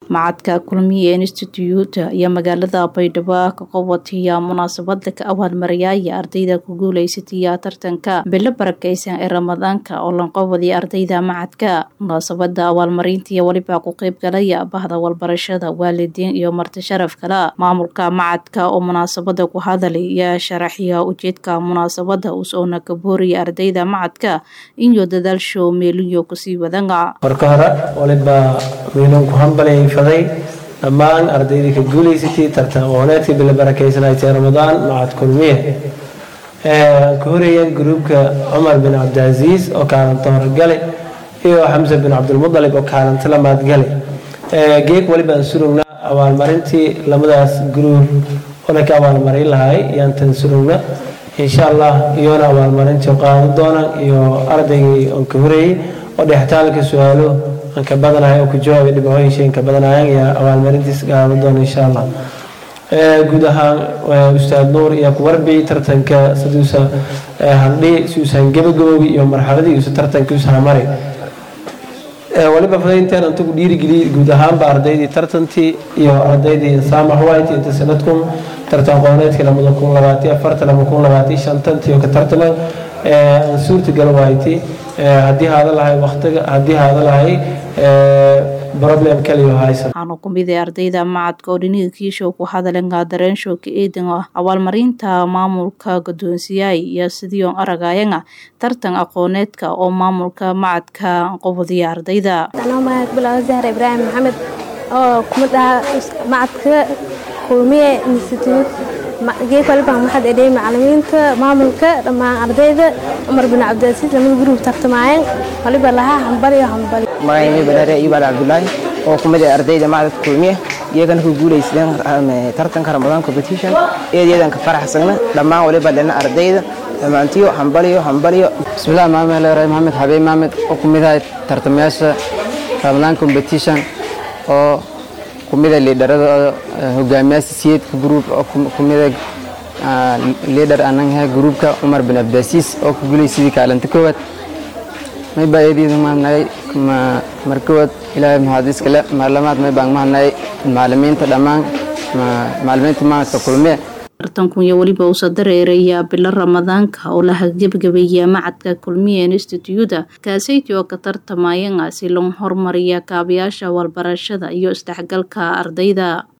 macadka kulmiye institute iyo magaalada baydhabo ka qabataya munaasabada ka abaalmariyaya ardayda ku guuleysataya tartanka bilo barakeysan ee ramadaanka oo lanqabadiya ardayda macadka munaasabada abaalmarinta iyo weliba ku qeyb galaya bahda walbarashada waalidiin iyo marti sharaf kale maamulka macadka oo munaasabada ku hadalay iyo sharaxya ujeedka munaasabada usoona ka booriya ardayda macadka iyo dadaalsho meeliyo kusii wadanga marka hore waliba weynuun ku hambalay faday dhammaan ardaydii ka guuleysatay tartan aqooneedka bila barakeysanaytay ramadaan macad kulmiye aan ka horeeyeen gruubka cumar bin cabdicaziis oo kaalinta horgale iyo xamse bin cabdilmudalib oo kaalinta lamaad gale geeg waliba aan surugna abaalmarintii labadaas gruub ole ka abaalmarin lahay yaan tan surugna insha allah iyoona abaalmarintii qaadan doonaan iyo ardaygii aan ka horeeyey oo dhexitaalka su-aalo aan ka badanahay oo ku jawaabay dhibcooyin ka badanayaan iyo abaalmarintiis qaadan doona insha allah guud ahaan ustaad nuur iyo ku warbici tartanka siduusa haldhi siuusan gabagaboobi iyo marxaladii iusa tartanka usaha mari waliba fadaynteen inta ku dhiirigeliyey guud ahaanba ardaydii tartantii iyo ardaydii saamax white inta sanadkun tartan aqooneedkii lamada kun labaati afartan lama kun labaati shantantii oo ka tartaman aan suurtagal waaytay haddii haada lahay waqtiga haddii haada lahay problem kaliyo haysan waxaanu ku mid ah ardayda macadka oo dhiniga kiishow ku hadalenga dareenshow ka eedan ah abaalmarinta maamulka guddoonsiyaay iyo sidii oon aragayanga tartan aqooneedka oo maamulka macadka qobodiya ardayda anoo magaca bilaaw zahra ibraahim maxamed oo kumid ah macadka kulmiye institute geek walibaan waxaad edhey macalimiinta maamulka dhammaan ardayda cumar bin cabdilasiis lamada gruub tartamaayeen waliba lahaa hambaliyo hambali magacaymi banaare ibaal cabdulaahi oo ku mid ah ardayda macdadka kulmiye iyagana ku guulaysadeen tartanka ramadaan competition eedeedan ka faraxsagna dhammaan waliba dhina ardayda dhammaantiyo hambaliyo hambaliyo bismillaah maamel ray maxamed xabiib maxamed oo ku mid ah tartamayaasha ramadaan competition oo kumida liidharada hogaamiyaasha siyeedka gruub oo kumida liidhar ananha gruubka cumar bin abdaasiis oo ku guulaysidii kaalinta koowaad may baa eedeeda mahadnagay markowaad ilaahay maxaadiis kale maarlamaad may baan mahadnagay macalimiinta dhammaan macalimiinta macadka kulmiye tartanku iyo weliba uusa dareeraya bilo ramadaanka oo la haggebgabeeya macadka kulmiye institute kaasayti oo ka tartamayanga si loo horumariya kaabayaasha walbarashada iyo isdhexgalka ardayda